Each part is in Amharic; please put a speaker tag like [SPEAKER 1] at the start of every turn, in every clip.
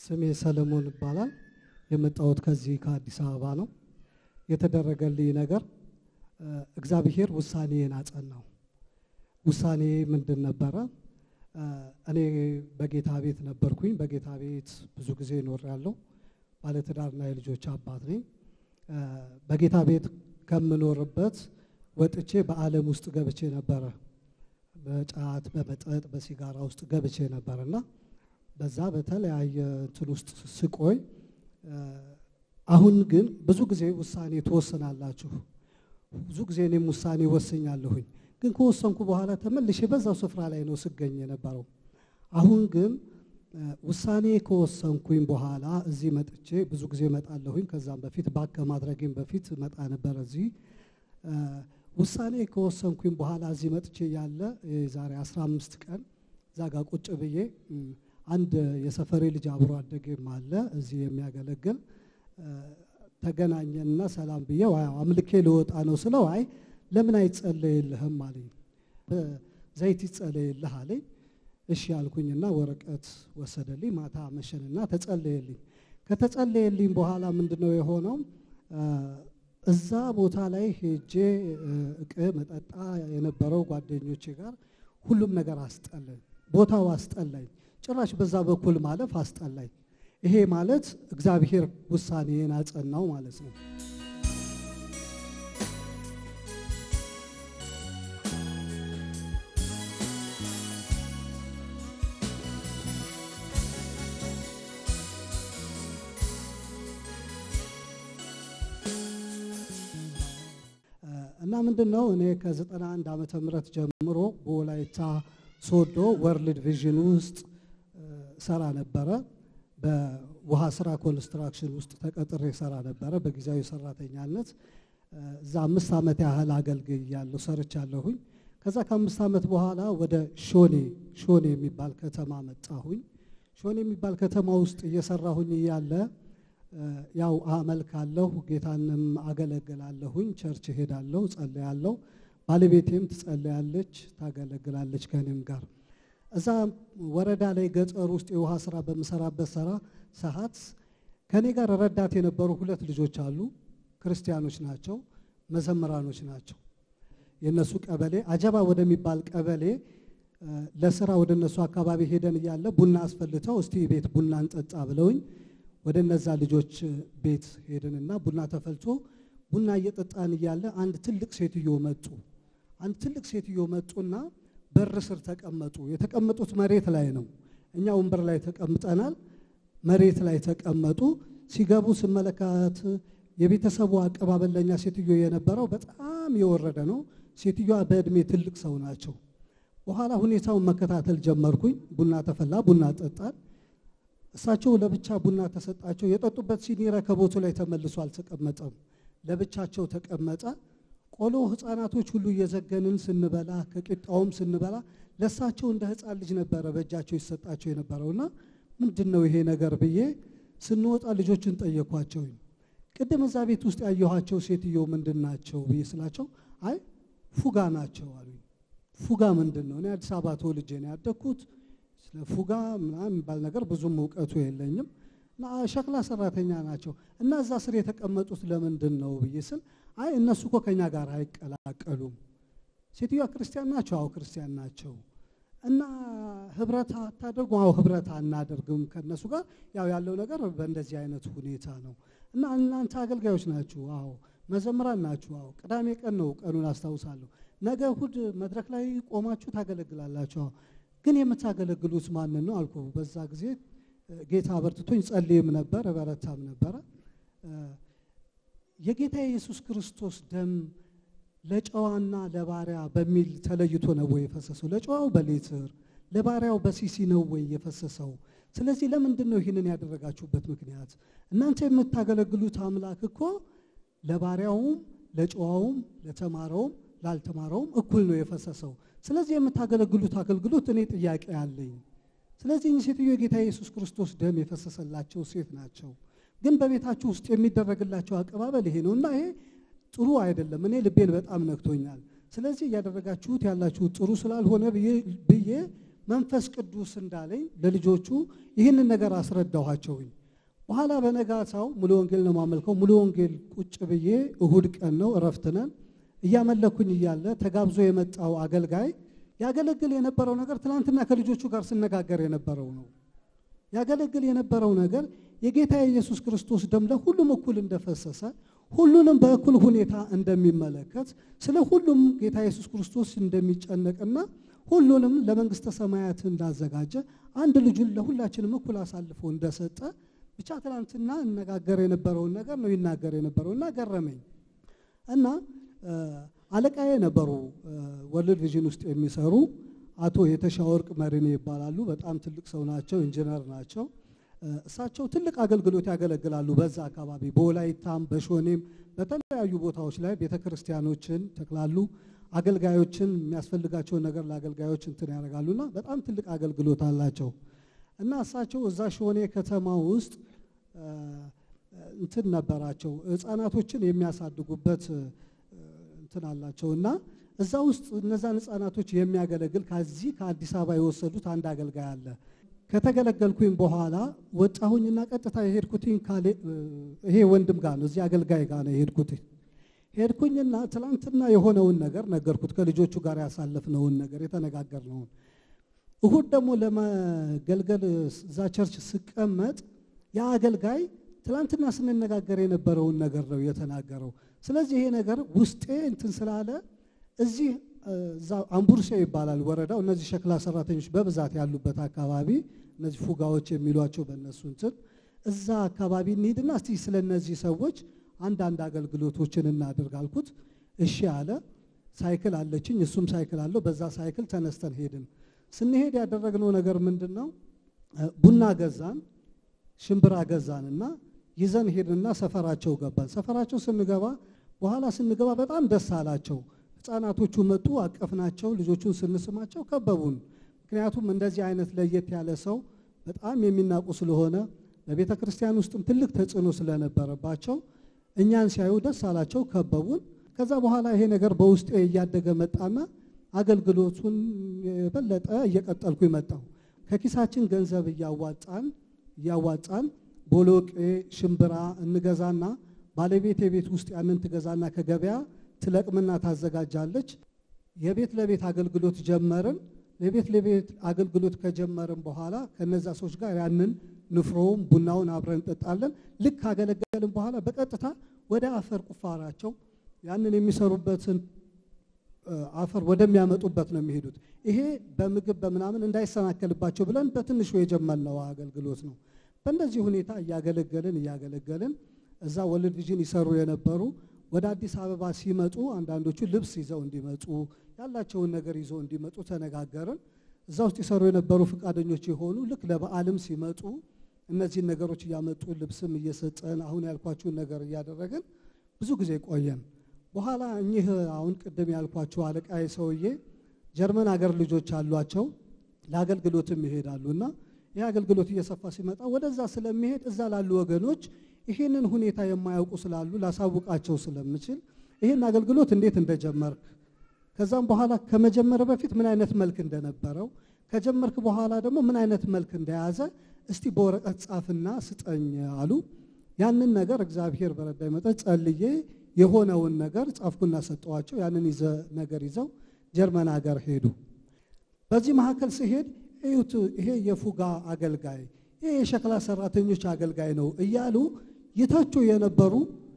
[SPEAKER 1] ስሜ ሰለሞን ይባላል። የመጣሁት ከዚህ ከአዲስ አበባ ነው። የተደረገልኝ ነገር እግዚአብሔር ውሳኔን አጸናው። ውሳኔ ምንድን ነበረ? እኔ በጌታ ቤት ነበርኩኝ። በጌታ ቤት ብዙ ጊዜ እኖራለሁ። ባለትዳርና የልጆች አባት ነኝ። በጌታ ቤት ከምኖርበት ወጥቼ በዓለም ውስጥ ገብቼ ነበረ። በጫት በመጠጥ በሲጋራ ውስጥ ገብቼ ነበር እና በዛ በተለያየ እንትን ውስጥ ስቆይ አሁን ግን ብዙ ጊዜ ውሳኔ ትወስናላችሁ። ብዙ ጊዜ እኔም ውሳኔ ወስኛለሁኝ። ግን ከወሰንኩ በኋላ ተመልሼ በዛው ስፍራ ላይ ነው ስገኝ የነበረው። አሁን ግን ውሳኔ ከወሰንኩኝ በኋላ እዚህ መጥቼ ብዙ ጊዜ እመጣለሁኝ። ከዛም በፊት ባክ ከማድረጌም በፊት መጣ ነበር እዚህ ውሳኔ ከወሰንኩኝ በኋላ እዚህ መጥቼ ያለ የዛሬ 15 ቀን እዛ ጋር ቁጭ ብዬ አንድ የሰፈሬ ልጅ አብሮ አደጌም አለ እዚህ የሚያገለግል ተገናኘንና ሰላም ብዬ አምልኬ ልወጣ ነው ስለው አይ ለምን አይጸለይልህም አለኝ። ዘይት ይጸለይልህ አለኝ። እሺ አልኩኝና ወረቀት ወሰደልኝ። ማታ መሸንና ተጸለየልኝ። ከተጸለየልኝ በኋላ ምንድነው የሆነው? እዛ ቦታ ላይ ሄጄ እቅ መጠጣ የነበረው ጓደኞቼ ጋር ሁሉም ነገር አስጠላኝ። ቦታው አስጠላኝ። ጭራሽ በዛ በኩል ማለፍ አስጠላኝ። ይሄ ማለት እግዚአብሔር ውሳኔን አጸናው ማለት ነው። እና ምንድን ነው እኔ ከ91 ዓመተ ምህረት ጀምሮ በወላይታ ሶዶ ወርልድ ቪዥን ውስጥ ሰራ ነበረ። በውሃ ስራ ኮንስትራክሽን ውስጥ ተቀጥሬ ሰራ ነበረ በጊዜያዊ ሰራተኛነት። እዛ አምስት ዓመት ያህል አገልግያለሁ ሰርቻለሁኝ። ከዛ ከአምስት ዓመት በኋላ ወደ ሾኔ ሾኔ የሚባል ከተማ መጣሁኝ። ሾኔ የሚባል ከተማ ውስጥ እየሰራሁኝ እያለ ያው አመልካለሁ፣ ጌታንም አገለግላለሁኝ፣ ቸርች ሄዳለሁ፣ ጸለያለሁ። ባለቤቴም ትጸለያለች፣ ታገለግላለች ከኔም ጋር እዛ ወረዳ ላይ ገጠር ውስጥ የውሃ ስራ በምሰራበት ስራ ሰዓት ከኔ ጋር ረዳት የነበሩ ሁለት ልጆች አሉ። ክርስቲያኖች ናቸው፣ መዘምራኖች ናቸው። የእነሱ ቀበሌ አጀባ ወደሚባል ቀበሌ ለስራ ወደ እነሱ አካባቢ ሄደን እያለ ቡና አስፈልተው እስቲ ቤት ቡና እንጠጣ ብለውኝ ወደ እነዛ ልጆች ቤት ሄድንና ቡና ተፈልቶ ቡና እየጠጣን እያለ አንድ ትልቅ ሴትዮ መጡ። አንድ ትልቅ ሴትዮ መጡና በር ስር ተቀመጡ። የተቀመጡት መሬት ላይ ነው። እኛ ወንበር ላይ ተቀምጠናል። መሬት ላይ ተቀመጡ። ሲገቡ ስመለከት የቤተሰቡ አቀባበል ለእኛ ሴትዮ የነበረው በጣም የወረደ ነው። ሴትዮዋ በእድሜ ትልቅ ሰው ናቸው። በኋላ ሁኔታውን መከታተል ጀመርኩኝ። ቡና ተፈላ፣ ቡና ጠጣን። እሳቸው ለብቻ ቡና ተሰጣቸው። የጠጡበት ሲኒ ረከቦቱ ላይ ተመልሶ አልተቀመጠም፣ ለብቻቸው ተቀመጠ። ቆሎ ህፃናቶች ሁሉ እየዘገንን ስንበላ ከቂጣውም ስንበላ ለእሳቸው እንደ ህፃን ልጅ ነበረ በእጃቸው ይሰጣቸው የነበረውና ምንድን ነው ይሄ ነገር ብዬ ስንወጣ ልጆችን ጠየኳቸው። ቅድም እዛ ቤት ውስጥ ያየኋቸው ሴትዮ ምንድን ናቸው ብዬ ስላቸው አይ ፉጋ ናቸው አሉኝ። ፉጋ ምንድን ነው? እኔ አዲስ አበባ ተወልጄ ነው ያደግኩት። ስለ ፉጋ ምናምን የሚባል ነገር ብዙም እውቀቱ የለኝም። ሸክላ ሰራተኛ ናቸው እና እዛ ስር የተቀመጡት ለምንድን ነው ብዬ ስል አይ እነሱ እኮ ከኛ ጋር አይቀላቀሉም። ሴትዮዋ ክርስቲያን ናቸው? አዎ ክርስቲያን ናቸው። እና ህብረት አታደርጉ? አዎ ህብረት አናደርግም ከእነሱ ጋር ያው ያለው ነገር በእንደዚህ አይነት ሁኔታ ነው። እና እናንተ አገልጋዮች ናችሁ? አዎ መዘምራን ናችሁ? አዎ ቅዳሜ ቀን ነው ቀኑን አስታውሳለሁ። ነገ እሁድ መድረክ ላይ ቆማችሁ ታገለግላላችሁ? አዎ ግን የምታገለግሉት ማንን ነው አልኩ። በዛ ጊዜ ጌታ አበርትቶኝ ጸልይም ነበር በረታም ነበረ። የጌታ የኢየሱስ ክርስቶስ ደም ለጨዋና ለባሪያ በሚል ተለይቶ ነው ወይ የፈሰሰው? ለጨዋው በሌትር ለባሪያው በሲሲ ነው ወይ የፈሰሰው? ስለዚህ ለምንድን ነው ይህንን ያደረጋችሁበት ምክንያት? እናንተ የምታገለግሉት አምላክ እኮ ለባሪያውም ለጨዋውም ለተማረውም ላልተማረውም እኩል ነው የፈሰሰው። ስለዚህ የምታገለግሉት አገልግሎት እኔ ጥያቄ አለኝ። ስለዚህ እኚህ ሴትዮ የጌታ ኢየሱስ ክርስቶስ ደም የፈሰሰላቸው ሴት ናቸው። ግን በቤታችሁ ውስጥ የሚደረግላቸው አቀባበል ይሄ ነው እና ይሄ ጥሩ አይደለም። እኔ ልቤን በጣም ነክቶኛል። ስለዚህ እያደረጋችሁት ያላችሁት ጥሩ ስላልሆነ ብዬ መንፈስ ቅዱስ እንዳለኝ ለልጆቹ ይህንን ነገር አስረዳኋቸውኝ። በኋላ በነጋታው ሙሉ ወንጌል ነው ማመልከው። ሙሉ ወንጌል ቁጭ ብዬ እሁድ ቀን ነው እረፍት ነን እያመለኩኝ እያለ ተጋብዞ የመጣው አገልጋይ ያገለግል የነበረው ነገር ትናንትና ከልጆቹ ጋር ስነጋገር የነበረው ነው። ያገለግል የነበረው ነገር የጌታ የኢየሱስ ክርስቶስ ደም ለሁሉም እኩል እንደፈሰሰ ሁሉንም በእኩል ሁኔታ እንደሚመለከት ስለ ሁሉም ጌታ ኢየሱስ ክርስቶስ እንደሚጨነቅና ሁሉንም ለመንግስተ ሰማያት እንዳዘጋጀ አንድ ልጁን ለሁላችንም እኩል አሳልፎ እንደሰጠ ብቻ ትናንትና እነጋገር የነበረውን ነገር ነው ይናገር የነበረው እና ገረመኝ እና አለቃዬ ነበሩ ወርልድ ቪዥን ውስጥ የሚሰሩ አቶ የተሻወርቅ መሪኔ ይባላሉ። በጣም ትልቅ ሰው ናቸው፣ ኢንጂነር ናቸው። እሳቸው ትልቅ አገልግሎት ያገለግላሉ። በዛ አካባቢ በወላይታም በሾኔም በተለያዩ ቦታዎች ላይ ቤተ ክርስቲያኖችን ተክላሉ። አገልጋዮችን የሚያስፈልጋቸውን ነገር ለአገልጋዮች እንትን ያደርጋሉና በጣም ትልቅ አገልግሎት አላቸው እና እሳቸው እዛ ሾኔ ከተማ ውስጥ እንትን ነበራቸው ህፃናቶችን የሚያሳድጉበት እንትን አላቸው እና እዛ ውስጥ እነዛን ህፃናቶች የሚያገለግል ከዚህ ከአዲስ አበባ የወሰዱት አንድ አገልጋይ አለ። ከተገለገልኩኝ በኋላ ወጣሁኝና ቀጥታ የሄድኩትኝ ይሄ ወንድም ጋር ነው፣ እዚህ አገልጋይ ጋር ነው የሄድኩትኝ። ሄድኩኝና ትላንትና የሆነውን ነገር ነገርኩት፣ ከልጆቹ ጋር ያሳለፍነውን ነገር የተነጋገርነውን። እሁድ ደግሞ ለመገልገል እዛ ቸርች ስቀመጥ ያ አገልጋይ ትላንትና ስንነጋገር የነበረውን ነገር ነው የተናገረው። ስለዚህ ይሄ ነገር ውስጤ እንትን ስላለ እዚህ እዛ አምቡርሴ ይባላል ወረዳው። እነዚህ ሸክላ ሰራተኞች በብዛት ያሉበት አካባቢ እነዚህ ፉጋዎች የሚሏቸው በእነሱ እንትን እዛ አካባቢ እንሂድና እስቲ ስለ እነዚህ ሰዎች አንዳንድ አገልግሎቶችን እናድርግ አልኩት። እሺ አለ። ሳይክል አለችኝ፣ እሱም ሳይክል አለው። በዛ ሳይክል ተነስተን ሄድን። ስንሄድ ያደረግነው ነገር ምንድን ነው? ቡና ገዛን፣ ሽምብራ ገዛንና ይዘን ሄድንና ሰፈራቸው ገባን። ሰፈራቸው ስንገባ በኋላ ስንገባ በጣም ደስ አላቸው። ህፃናቶቹ መጡ፣ አቀፍናቸው። ልጆቹን ስንስማቸው ከበቡን። ምክንያቱም እንደዚህ አይነት ለየት ያለ ሰው በጣም የሚናቁ ስለሆነ በቤተ ክርስቲያን ውስጥም ትልቅ ተጽዕኖ ስለነበረባቸው እኛን ሲያዩ ደስ አላቸው፣ ከበቡን። ከዛ በኋላ ይሄ ነገር በውስጤ እያደገ መጣና አገልግሎቱን የበለጠ እየቀጠልኩ መጣሁ። ከኪሳችን ገንዘብ እያዋጣን እያዋጣን ቦሎቄ ሽምብራ እንገዛና ባለቤት የቤት ውስጥ ያንን ትገዛና ከገበያ ትለቅምና ታዘጋጃለች። የቤት ለቤት አገልግሎት ጀመርን። የቤት ለቤት አገልግሎት ከጀመርን በኋላ ከነዛ ሰዎች ጋር ያንን ንፍሮውን ቡናውን አብረን እንጠጣለን። ልክ ካገለገልን በኋላ በቀጥታ ወደ አፈር ቁፋራቸው ያንን የሚሰሩበትን አፈር ወደሚያመጡበት ነው የሚሄዱት። ይሄ በምግብ በምናምን እንዳይሰናከልባቸው ብለን በትንሹ የጀመርነው አገልግሎት ነው። በእንደዚህ ሁኔታ እያገለገልን እያገለገልን እዛ ወርልድ ቪዥን ይሰሩ የነበሩ ወደ አዲስ አበባ ሲመጡ አንዳንዶቹ ልብስ ይዘው እንዲመጡ ያላቸውን ነገር ይዘው እንዲመጡ ተነጋገርን። እዛ ውስጥ ይሰሩ የነበሩ ፈቃደኞች የሆኑ ልክ ለበዓልም ሲመጡ እነዚህን ነገሮች እያመጡ ልብስም እየሰጠን አሁን ያልኳችሁን ነገር እያደረግን ብዙ ጊዜ ቆየን። በኋላ እኚህ አሁን ቅድም ያልኳቸው አለቃዬ ሰውዬ ጀርመን አገር ልጆች አሏቸው ለአገልግሎትም ይሄዳሉ እና ይህ አገልግሎት እየሰፋ ሲመጣ ወደዛ ስለሚሄድ እዛ ላሉ ወገኖች ይህንን ሁኔታ የማያውቁ ስላሉ ላሳውቃቸው ስለምችል ይህን አገልግሎት እንዴት እንደጀመርክ ከዛም በኋላ ከመጀመር በፊት ምን አይነት መልክ እንደነበረው ከጀመርክ በኋላ ደግሞ ምን አይነት መልክ እንደያዘ እስቲ በወረቀት ጻፍና ስጠኝ አሉ። ያንን ነገር እግዚአብሔር በረዳኝ መጠን ጸልዬ የሆነውን ነገር ጻፍኩና ሰጠዋቸው። ያንን ይዘ ነገር ይዘው ጀርመን ሀገር ሄዱ። በዚህ መካከል ሲሄድ እዩት፣ ይሄ የፉጋ አገልጋይ፣ ይሄ የሸክላ ሰራተኞች አገልጋይ ነው እያሉ ይተቹ የነበሩ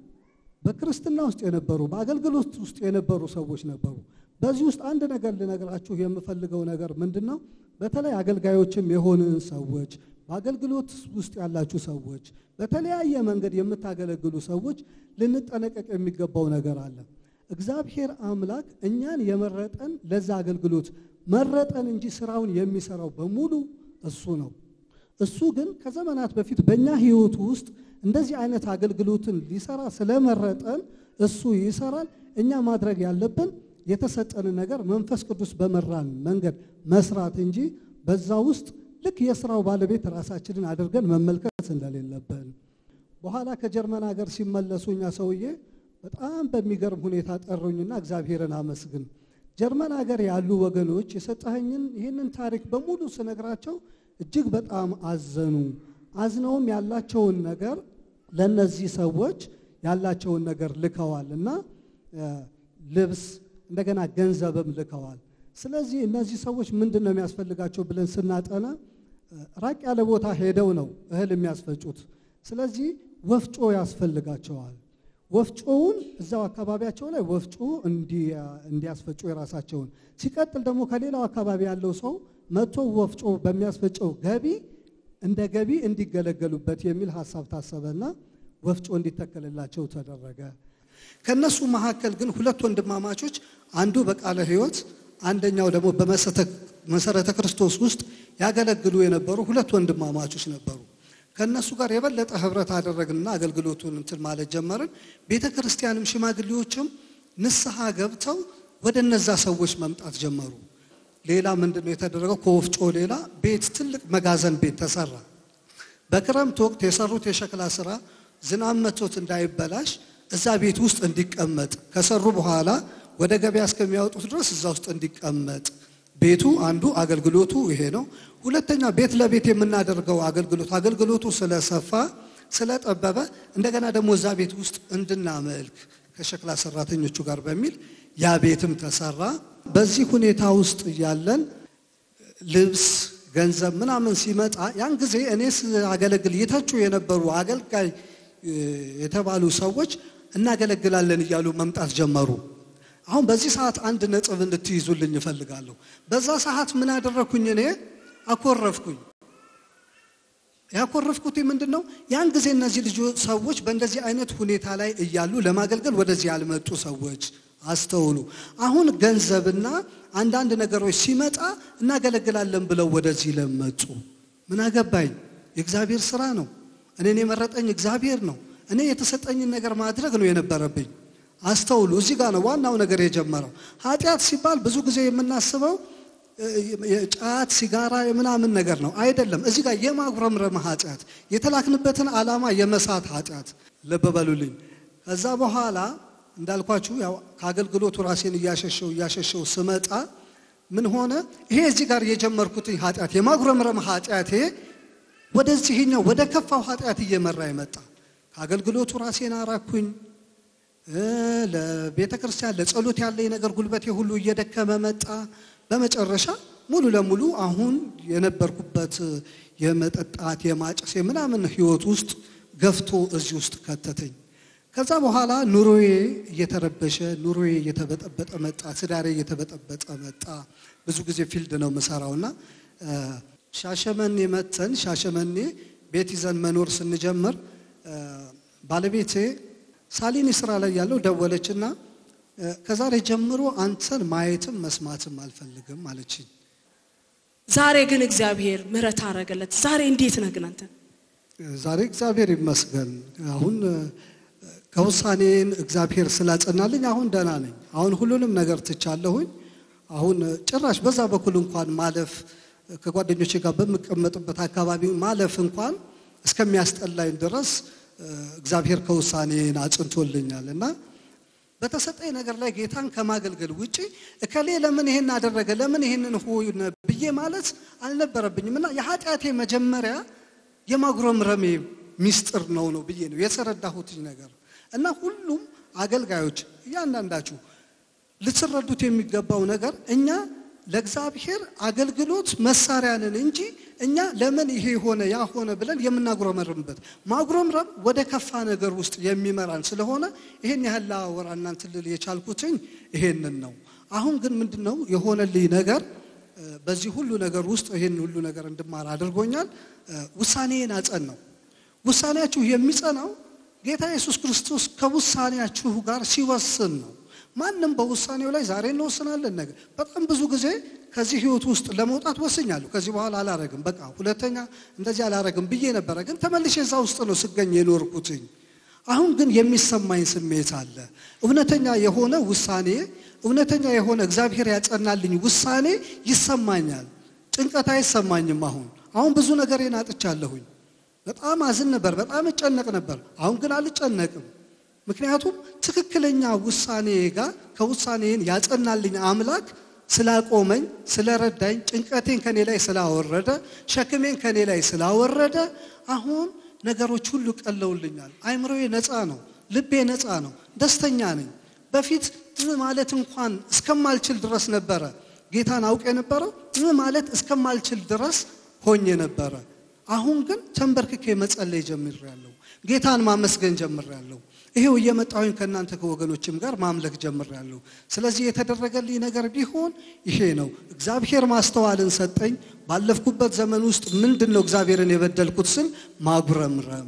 [SPEAKER 1] በክርስትና ውስጥ የነበሩ በአገልግሎት ውስጥ የነበሩ ሰዎች ነበሩ። በዚህ ውስጥ አንድ ነገር ልነግራችሁ የምፈልገው ነገር ምንድን ነው? በተለይ አገልጋዮችም የሆንን ሰዎች በአገልግሎት ውስጥ ያላችሁ ሰዎች በተለያየ መንገድ የምታገለግሉ ሰዎች ልንጠነቀቅ የሚገባው ነገር አለ። እግዚአብሔር አምላክ እኛን የመረጠን ለዛ አገልግሎት መረጠን እንጂ ስራውን የሚሰራው በሙሉ እሱ ነው። እሱ ግን ከዘመናት በፊት በእኛ ሕይወት ውስጥ እንደዚህ አይነት አገልግሎትን ሊሰራ ስለመረጠን እሱ ይሰራል። እኛ ማድረግ ያለብን የተሰጠንን ነገር መንፈስ ቅዱስ በመራን መንገድ መስራት እንጂ በዛ ውስጥ ልክ የስራው ባለቤት ራሳችንን አድርገን መመልከት እንደሌለብን። በኋላ ከጀርመን ሀገር ሲመለሱ እኛ ሰውዬ በጣም በሚገርም ሁኔታ ጠሩኝና እግዚአብሔርን አመስግን ጀርመን ሀገር ያሉ ወገኖች የሰጠኸኝን ይህንን ታሪክ በሙሉ ስነግራቸው እጅግ በጣም አዘኑ። አዝነውም ያላቸውን ነገር ለእነዚህ ሰዎች ያላቸውን ነገር ልከዋል እና ልብስ እንደገና ገንዘብም ልከዋል። ስለዚህ እነዚህ ሰዎች ምንድን ነው የሚያስፈልጋቸው ብለን ስናጠና ራቅ ያለ ቦታ ሄደው ነው እህል የሚያስፈጩት። ስለዚህ ወፍጮ ያስፈልጋቸዋል። ወፍጮውን እዛው አካባቢያቸው ላይ ወፍጮ እንዲያስፈጩ የራሳቸውን ሲቀጥል ደግሞ ከሌላው አካባቢ ያለው ሰው መጥቶ ወፍጮ በሚያስፈጨው ገቢ እንደ ገቢ እንዲገለገሉበት የሚል ሀሳብ ታሰበና ወፍጮ እንዲተከልላቸው ተደረገ። ከነሱ መካከል ግን ሁለት ወንድማማቾች አንዱ በቃለ ሕይወት አንደኛው ደግሞ በመሰረተ ክርስቶስ ውስጥ ያገለግሉ የነበሩ ሁለት ወንድማማቾች ነበሩ። ከእነሱ ጋር የበለጠ ህብረት አደረግንና አገልግሎቱን እንትን ማለት ጀመርን። ቤተ ክርስቲያንም ሽማግሌዎችም ንስሐ ገብተው ወደ እነዛ ሰዎች መምጣት ጀመሩ። ሌላ ምንድን ነው የተደረገው? ከወፍጮ ሌላ ቤት ትልቅ መጋዘን ቤት ተሰራ። በክረምት ወቅት የሰሩት የሸክላ ስራ ዝናብ መቶት እንዳይበላሽ እዛ ቤት ውስጥ እንዲቀመጥ ከሰሩ በኋላ ወደ ገበያ እስከሚያወጡት ድረስ እዛ ውስጥ እንዲቀመጥ ቤቱ አንዱ አገልግሎቱ ይሄ ነው። ሁለተኛ ቤት ለቤት የምናደርገው አገልግሎት አገልግሎቱ ስለሰፋ ስለጠበበ እንደገና ደግሞ እዛ ቤት ውስጥ እንድናመልክ ከሸክላ ሰራተኞቹ ጋር በሚል ያ ቤትም ተሰራ። በዚህ ሁኔታ ውስጥ እያለን ልብስ፣ ገንዘብ ምናምን ሲመጣ ያን ጊዜ እኔ አገለግል ይተቹ የነበሩ አገልጋይ የተባሉ ሰዎች እናገለግላለን እያሉ መምጣት ጀመሩ። አሁን በዚህ ሰዓት አንድ ነጥብ እንድትይዙልኝ እፈልጋለሁ። በዛ ሰዓት ምን አደረግኩኝ? እኔ አኮረፍኩኝ። ያኮረፍኩት ምንድን ነው? ያን ጊዜ እነዚህ ልጆች ሰዎች በእንደዚህ አይነት ሁኔታ ላይ እያሉ ለማገልገል ወደዚህ ያልመጡ ሰዎች አስተውሉ። አሁን ገንዘብና አንዳንድ ነገሮች ሲመጣ እናገለግላለን ብለው ወደዚህ ለመጡ ምን አገባኝ? የእግዚአብሔር ስራ ነው። እኔን የመረጠኝ እግዚአብሔር ነው። እኔ የተሰጠኝን ነገር ማድረግ ነው የነበረብኝ። አስተውሉ። እዚህ ጋር ነው ዋናው ነገር የጀመረው። ኃጢአት ሲባል ብዙ ጊዜ የምናስበው ጫት፣ ሲጋራ የምናምን ነገር ነው አይደለም። እዚህ ጋር የማጉረምረም ኃጢአት፣ የተላክንበትን ዓላማ የመሳት ኃጢአት። ልብ በሉልኝ። ከዛ በኋላ እንዳልኳችሁ ያው ከአገልግሎቱ ራሴን እያሸሸው እያሸሸው ስመጣ ምን ሆነ? ይሄ እዚህ ጋር የጀመርኩትኝ ኃጢአት የማጉረምረም ኃጢአቴ ወደዚህኛው ወደ ከፋው ኃጢአት እየመራ ይመጣ። ከአገልግሎቱ ራሴን አራኩኝ። ለቤተ ክርስቲያን ለጸሎት ያለኝ ነገር ጉልበቴ ሁሉ እየደከመ መጣ። በመጨረሻ ሙሉ ለሙሉ አሁን የነበርኩበት የመጠጣት የማጨስ የምናምን ህይወት ውስጥ ገፍቶ እዚህ ውስጥ ከተተኝ። ከዛ በኋላ ኑሮዬ እየተረበሸ ኑሮዬ እየተበጠበጠ መጣ። ትዳሬ እየተበጠበጠ መጣ። ብዙ ጊዜ ፊልድ ነው የምሰራውና ሻሸመኔ መተን ሻሸመኔ ቤት ይዘን መኖር ስንጀምር ባለቤቴ ሳሊኒ ስራ ላይ ያለው ደወለችና ከዛሬ ጀምሮ አንተን ማየትም መስማትም አልፈልግም አለችኝ።
[SPEAKER 2] ዛሬ ግን እግዚአብሔር ምሕረት አረገለት። ዛሬ እንዴት ነህ ግን አንተ?
[SPEAKER 1] ዛሬ እግዚአብሔር ይመስገን አሁን ከውሳኔን እግዚአብሔር ስላጸናልኝ አሁን ደህና ነኝ። አሁን ሁሉንም ነገር ትቻለሁኝ። አሁን ጭራሽ በዛ በኩል እንኳን ማለፍ ከጓደኞቼ ጋር በምቀመጥበት አካባቢ ማለፍ እንኳን እስከሚያስጠላኝ ድረስ እግዚአብሔር ከውሳኔን አጽንቶልኛል እና በተሰጠኝ ነገር ላይ ጌታን ከማገልገል ውጪ እከሌ ለምን ይሄን አደረገ ለምን ይሄንን ሆነ ብዬ ማለት አልነበረብኝም እና የኃጢአቴ መጀመሪያ የማጉረምረሜ ሚስጥር ነው ነው ብዬ ነው የተረዳሁትኝ ነገር እና ሁሉም አገልጋዮች እያንዳንዳችሁ ልትረዱት የሚገባው ነገር እኛ ለእግዚአብሔር አገልግሎት መሳሪያ ነን እንጂ እኛ ለምን ይሄ ሆነ ያ ሆነ ብለን የምናጉረመርምበት ማጉረምረም ወደ ከፋ ነገር ውስጥ የሚመራን ስለሆነ ይሄን ያህል ላወራ እናንተ ልል የቻልኩትኝ ይሄንን ነው። አሁን ግን ምንድን ነው የሆነልኝ ነገር በዚህ ሁሉ ነገር ውስጥ ይሄን ሁሉ ነገር እንድማር አድርጎኛል። ውሳኔን አጸን ነው። ውሳኔያችሁ የሚጸናው ጌታ ኢየሱስ ክርስቶስ ከውሳኔያችሁ ጋር ሲወስን ነው። ማንም በውሳኔው ላይ ዛሬ እንወስናለን ነገር በጣም ብዙ ጊዜ ከዚህ ህይወት ውስጥ ለመውጣት ወስኛለሁ። ከዚህ በኋላ አላረግም፣ በቃ ሁለተኛ እንደዚህ አላረግም ብዬ ነበረ። ግን ተመልሼ እዛ ውስጥ ነው ስገኝ የኖርኩትኝ። አሁን ግን የሚሰማኝ ስሜት አለ። እውነተኛ የሆነ ውሳኔ፣ እውነተኛ የሆነ እግዚአብሔር ያጸናልኝ ውሳኔ ይሰማኛል። ጭንቀት አይሰማኝም። አሁን አሁን ብዙ ነገሬን አጥቻለሁኝ። በጣም አዝን ነበር፣ በጣም እጨነቅ ነበር። አሁን ግን አልጨነቅም። ምክንያቱም ትክክለኛ ውሳኔ ጋር ከውሳኔን ያጸናልኝ አምላክ ስላቆመኝ ስለረዳኝ ጭንቀቴን ከኔ ላይ ስላወረደ ሸክሜን ከኔ ላይ ስላወረደ አሁን ነገሮች ሁሉ ቀለውልኛል። አይምሮዬ ነፃ ነው። ልቤ ነፃ ነው። ደስተኛ ነኝ። በፊት ማለት እንኳን እስከማልችል ድረስ ነበረ ጌታን አውቅ የነበረው ማለት እስከማልችል ድረስ ሆኜ ነበረ። አሁን ግን ተንበርክኬ መጸለይ ጀምሬያለሁ። ጌታን ማመስገን ጀምሬያለሁ። ይሄው እየመጣሁኝ ከእናንተ ከወገኖችም ጋር ማምለክ ጀምሬያለሁ። ስለዚህ የተደረገልኝ ነገር ቢሆን ይሄ ነው። እግዚአብሔር ማስተዋልን ሰጠኝ። ባለፍኩበት ዘመን ውስጥ ምንድን ነው እግዚአብሔርን የበደልኩት ስል ማጉረምረም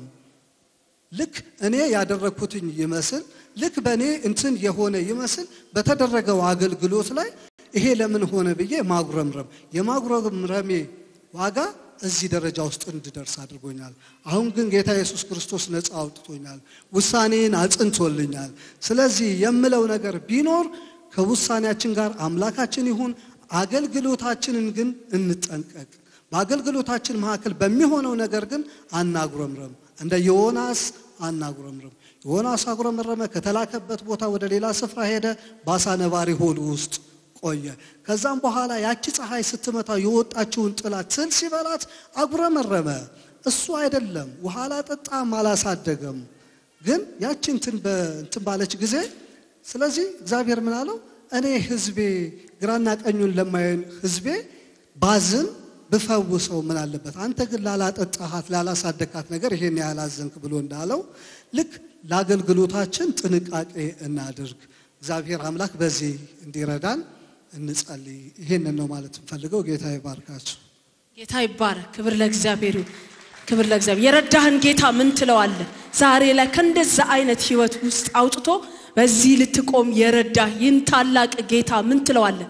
[SPEAKER 1] ልክ እኔ ያደረግኩትኝ ይመስል ልክ በእኔ እንትን የሆነ ይመስል በተደረገው አገልግሎት ላይ ይሄ ለምን ሆነ ብዬ ማጉረምረም የማጉረምረሜ ዋጋ እዚህ ደረጃ ውስጥ እንድደርስ አድርጎኛል። አሁን ግን ጌታ ኢየሱስ ክርስቶስ ነፃ አውጥቶኛል፣ ውሳኔን አጽንቶልኛል። ስለዚህ የምለው ነገር ቢኖር ከውሳኔያችን ጋር አምላካችን ይሁን፣ አገልግሎታችንን ግን እንጠንቀቅ። በአገልግሎታችን መካከል በሚሆነው ነገር ግን አናጉረምረም። እንደ ዮናስ አናጉረምረም። ዮናስ አጉረመረመ፣ ከተላከበት ቦታ ወደ ሌላ ስፍራ ሄደ፣ በአሳ ነባሪ ሆድ ውስጥ ቆየ። ከዛም በኋላ ያቺ ፀሐይ ስትመታው የወጣችውን ጥላት ስል ሲበላት አጉረመረመ። እሱ አይደለም ውሃ አላጠጣም፣ አላሳደገም። ግን ያቺ እንትን በእንትን ባለች ጊዜ ስለዚህ እግዚአብሔር ምን አለው? እኔ ህዝቤ ግራና ቀኙን ለማየን ህዝቤ ባዝን ብፈውሰው ምን አለበት? አንተ ግን ላላጠጣሃት ላላሳደካት ነገር ይሄን ያህል አዘንክ ብሎ እንዳለው ልክ ለአገልግሎታችን ጥንቃቄ እናድርግ። እግዚአብሔር አምላክ በዚህ እንዲረዳን እንጸልይ። ይሄንን ነው ማለት እንፈልገው። ጌታ ይባርካችሁ።
[SPEAKER 2] ጌታ ይባረክ። ክብር ለእግዚአብሔር ይሁን። ክብር ለእግዚአብሔር። የረዳህን ጌታ ምን ትለዋለህ? ዛሬ ላይ ከእንደዛ አይነት ህይወት ውስጥ አውጥቶ በዚህ ልትቆም የረዳህ ይህን ታላቅ ጌታ ምን ትለዋለህ?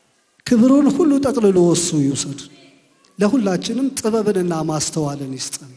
[SPEAKER 1] ክብሩን ሁሉ ጠቅልሎ እሱ ይውሰድ። ለሁላችንም ጥበብንና ማስተዋልን ይስጠን።